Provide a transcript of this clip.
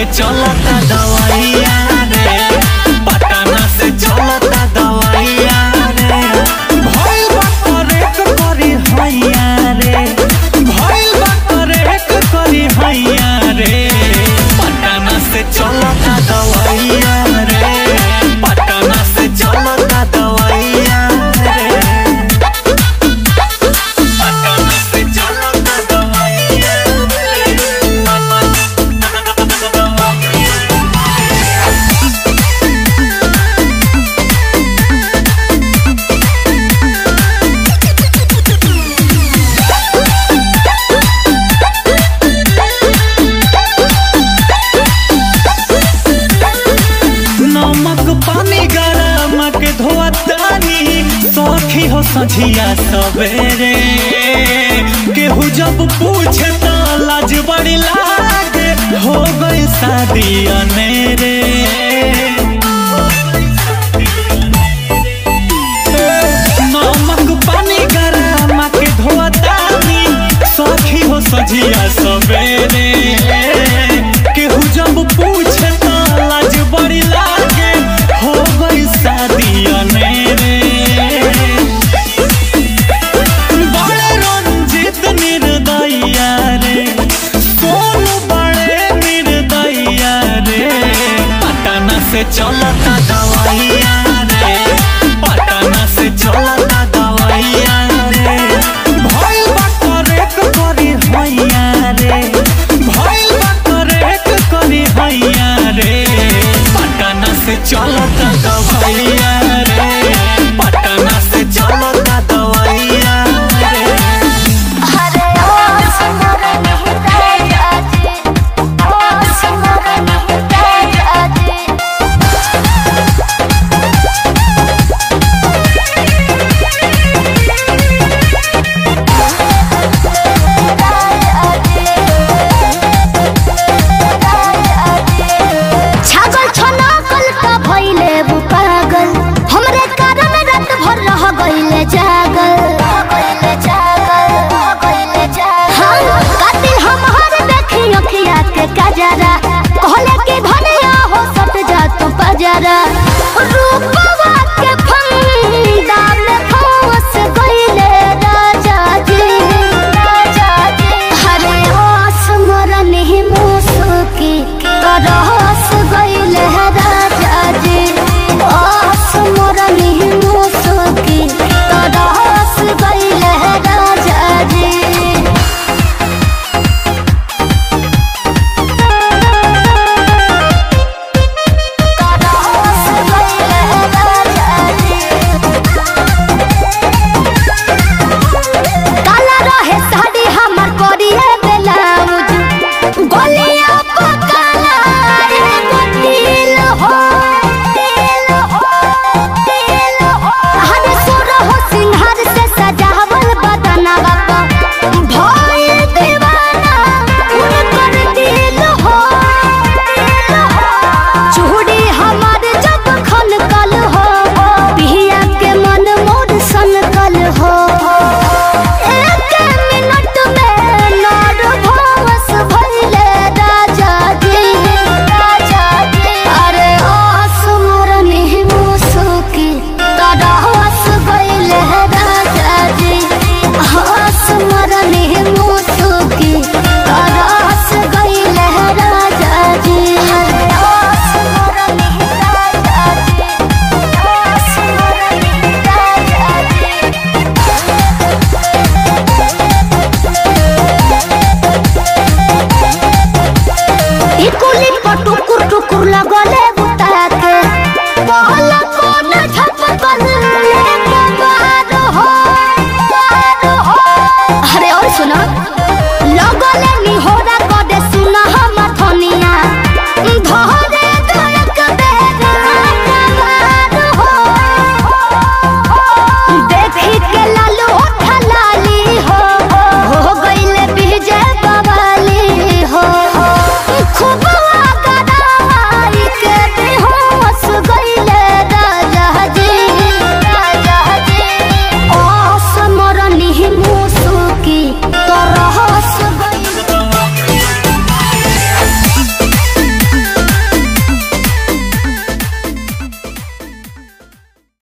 चलता दवाइया रे पटना से चलता दवाइया रे भइल बा करेक करी हैया रे भइल बा करेक करी हैया रे पटना से चलता दवाइया रे पटना से चलता दवाइया रे पटना से चलता दवाइया नमक पानी गरम के धोतानी सखी हो सझिया सवेरे केहू जब पूछे तो लाज बड़ी लागे हो गई शादी अनेरे नमक पानी गरम के धोतानी सखी हो सझिया सवेरे केहू जब पूछे तो लाज बड़ी लागे हो गई शादी अनेरे बड़े रंजित निर्दया रे सोनू बड़े निर्दया रे पटना से चलता दवाइया रे पटना से चलता दवाइया रे भइल बा करेक करी हैया रे भइल बा करेक करी हैया रे पटना से चलता दवाइया रे पटना से चलता दवाइया रे हरे ओ सुंदर निहिताय आजे ओ सुंदर निहिताय आजे छागल छना कल का भइले वो पागल हमरे कारण रात भर रह गइले जागल गइले जागल गइले जागल हाँ कातिल हमहर देखी अखिया के कजरा कहले कि भनिया हो सट जा तू पजरा रूपवा के फंदा में फंस गइले राजा जी राजा जी हरे आसमरन ही मुसुकी तरस गइले राजा जी आसमरन ही मुसुकी तरस गइले राजा जी काला रहे साड़ी हमर करिए ब्लाउज गोलिया पकाला एगो तिल हो तिल हो तिल हो हर सुर हो सिंहार से सजावल बदनवा पर भइल दीवाना उनकर दिल हो दिल हो चूड़ी हमार जब खनकल हो पिया के मन मोर सनकल हो एक मिनट में नर भवस भइले राजा जी राजा जी अरे आसमरन ही मुसुकी तरहस गइले राजा जी आसमरन ही मुसुकी तरहस गइले राजा जी अरे आसमरन ही राजा जी आसमरन ही राजा जी इकुली पर टुकुर टुकुर लगले